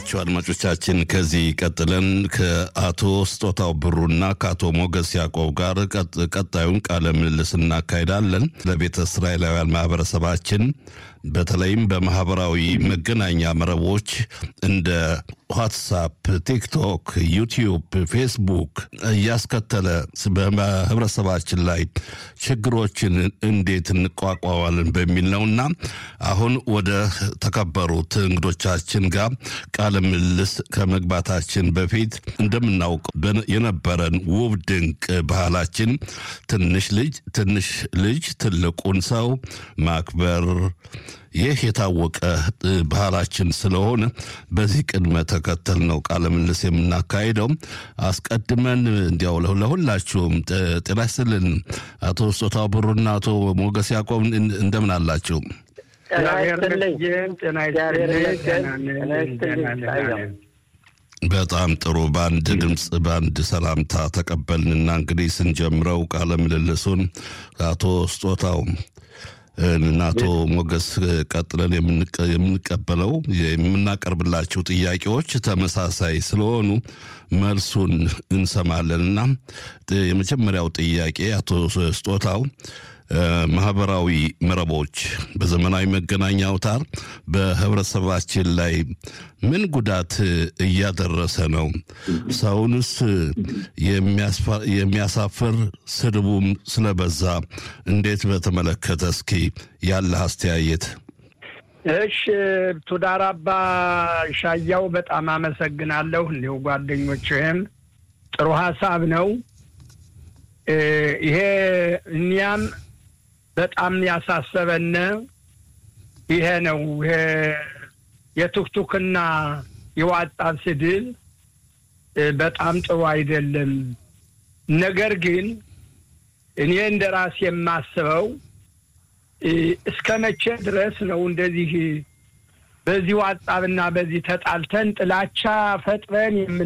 እንደምናላቸው አድማጮቻችን፣ ከዚህ ቀጥለን ከአቶ ስጦታው ብሩና ከአቶ ሞገስ ያዕቆብ ጋር ቀጣዩን ቃለ ምልልስ እናካሄዳለን። ለቤተ እስራኤላውያን ማህበረሰባችን በተለይም በማህበራዊ መገናኛ መረቦች እንደ ዋትሳፕ፣ ቲክቶክ፣ ዩቲዩብ፣ ፌስቡክ እያስከተለ በህብረተሰባችን ላይ ችግሮችን እንዴት እንቋቋማለን በሚል ነውና አሁን ወደ ተከበሩት እንግዶቻችን ጋር ቃለ ምልልስ ከመግባታችን በፊት እንደምናውቅ የነበረን ውብ ድንቅ ባህላችን ትንሽ ልጅ ትንሽ ልጅ ትልቁን ሰው ማክበር ይህ የታወቀ ባህላችን ስለሆነ በዚህ ቅድመ ተከተል ነው ቃለ ምልልስ የምናካሄደው። አስቀድመን እንዲያው ለሁላችሁም ጤና ይስጥልን። አቶ ስጦታው ብሩና አቶ ሞገስ ያዕቆብ እንደምን አላችሁ? በጣም ጥሩ። በአንድ ድምፅ በአንድ ሰላምታ ተቀበልንና እንግዲህ ስንጀምረው ቃለ ምልልሱን አቶ ስጦታው እና አቶ ሞገስ ቀጥለን የምንቀበለው የምናቀርብላቸው ጥያቄዎች ተመሳሳይ ስለሆኑ መልሱን እንሰማለንና የመጀመሪያው ጥያቄ አቶ ስጦታው ማህበራዊ መረቦች በዘመናዊ መገናኛ አውታር በህብረተሰባችን ላይ ምን ጉዳት እያደረሰ ነው? ሰውንስ የሚያሳፍር ስድቡም ስለበዛ እንዴት በተመለከተ እስኪ ያለህ አስተያየት። እሽ ቱዳራባ ሻያው በጣም አመሰግናለሁ። እንዲሁ ጓደኞችህም ጥሩ ሀሳብ ነው ይሄ እኛም በጣም ያሳሰበን ይሄ ነው። ይሄ የቱክቱክና የዋጣ ስድል በጣም ጥሩ አይደለም። ነገር ግን እኔ እንደ ራሴ የማስበው እስከ መቼ ድረስ ነው እንደዚህ በዚህ ዋጣብና በዚህ ተጣልተን ጥላቻ ፈጥረን የምን